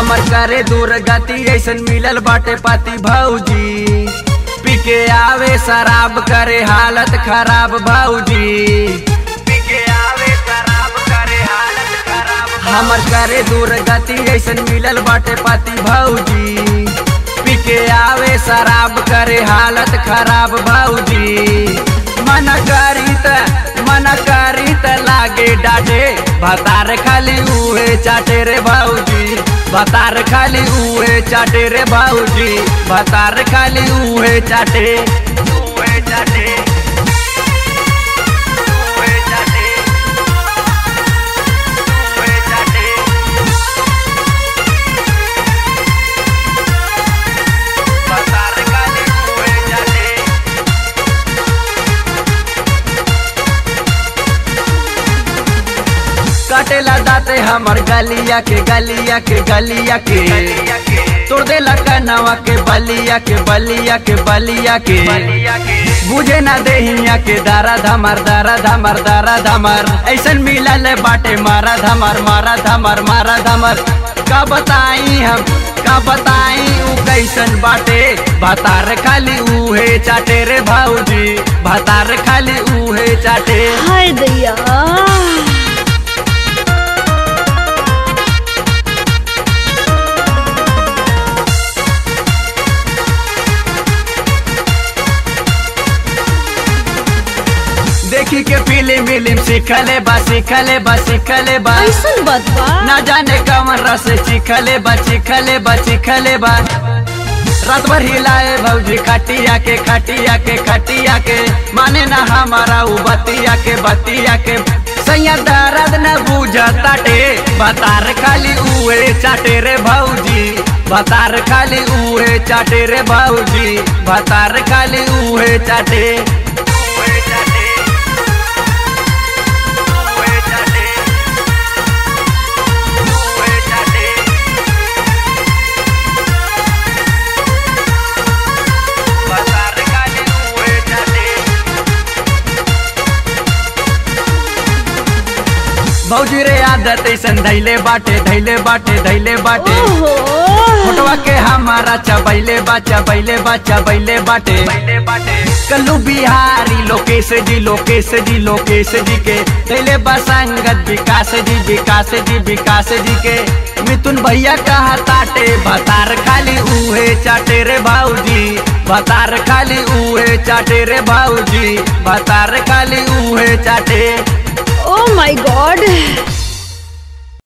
हमर करे दूर गति ऐसन मिलल बाटे पाती भौजी पी के आवे शराब करे हालत खराब भौजी पी के आवे शराब करे हालत खराब हमर करे दूर गति ऐसन मिलल बाटे पाती भौजी पी के आवे शराब करे हालत खराब भौजी मन करी त मन करी त लागे डाटे भतार खाली उहे चाटे रे भौजी भतार खाली उहे चाटे रे भौजी भतार खाली उहे चाटे उहे चाटे उहे चाटे उहे चाटे भतार खाली उहे चाटे कटेला दाते हमर गलिया के गलिया के गलिया के तोड़ देला कनवा के बलिया के बलिया के बलिया के बुझे ना देहिया के दारा धमर दारा धमर दारा धमर ऐसन मिलल बाटे मारा धमर मारा धमर मारा धमर का बताई हम का बताई उ कैसन बाटे भतार खाली उहे चाटे रे भौजी भतार खाली उहे चाटे हाय दैया देखी के फिल्म विल्म सीखले बा सीखले बा सीखले बा ऐसन बात बा ना जाने कवन रस चिखले बा चिखले बा चिखले बा रात भर हिलाए भौजी खटिया के खटिया के खटिया के माने ना हमारा उ बतिया के बतिया के सैया दर्द न बुझताटे बतार खाली उहे चाटे रे भौजी बतार खाली उहे चाटे रे भौजी बतार खाली उहे चाटे उहे चाटे उहे चाटे उहे चाटे बतार खाली उहे चाटे भौजी रे आदत ऐसन धैले बाटे धैले बाटे धैले बाटे ओहो फोटवा के हमारा चबैले बा चबैले बा चबैले बाटे कल्लू बिहारी लोकेश जी लोकेश जी लोकेश जी के धैले बा संगत विकास जी विकास जी विकास जी के मिथुन भैया कहा ताटे भतार खाली उहे चाटे रे भाऊजी भतार खाली उहे चाटे रे भाऊजी भतार खाली उहे चाटे ओ माय गॉड